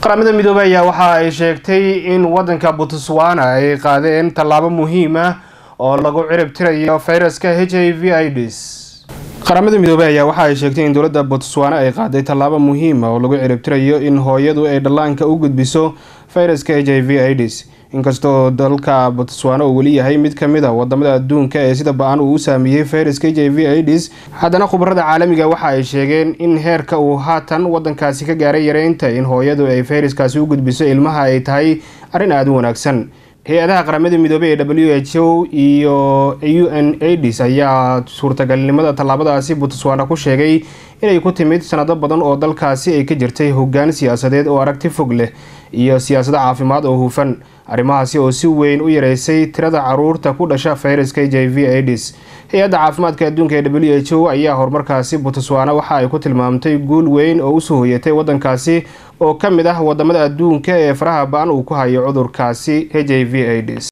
qaramada midoobey ayaa waxa ay sheegtay in wadanka botswana ay qaadeen tallaabo muhiim ah oo lagu cirib tirayo fayraska h i v ids qaramada midoobey ayaa waxa ay sheegtay in dowladda botswana ay qaaday tallaabo muhiima oo lagu ciribtirayo in hooyadu ay dhallaanka u gudbiso fayraska h i v ids inkastoo dalka botswana uu weli yahay mid kamid a wadamada adduunka ee sida ba-an uu u saameeyey fayraska h i v ids haddana khubarada caalamiga waxa ay sheegeen in heerka uu haatan wadankaasi ka gaaray yareynta in hooyadu ay fayraskaasi u gudbiso ilmaha ay tahay arrin aada u wanaagsan hay-adaha qaramada midoobey ee w h o iyo u n aids ayaa suurtagalnimada tallaabadaasi botswana ku sheegay inay ku timid sanado badan oo dalkaasi ay ka jirtay hoggaan siyaasadeed oo aragti fog leh iyo siyaasado caafimaad oo hufan arrimahaasi oo si weyn u yareysay tirada caruurta ku dhasha fayraska h i v aids hay-adda caafimaadka adduunka ee w h o ayaa horumarkaasi botswana waxa ay ku tilmaamtay guul weyn oo usoo hoyatay wadankaasi oo ka mid ah wadamada adduunka ee faraha ba-an uu ku hayo cudurkaasi h i v aids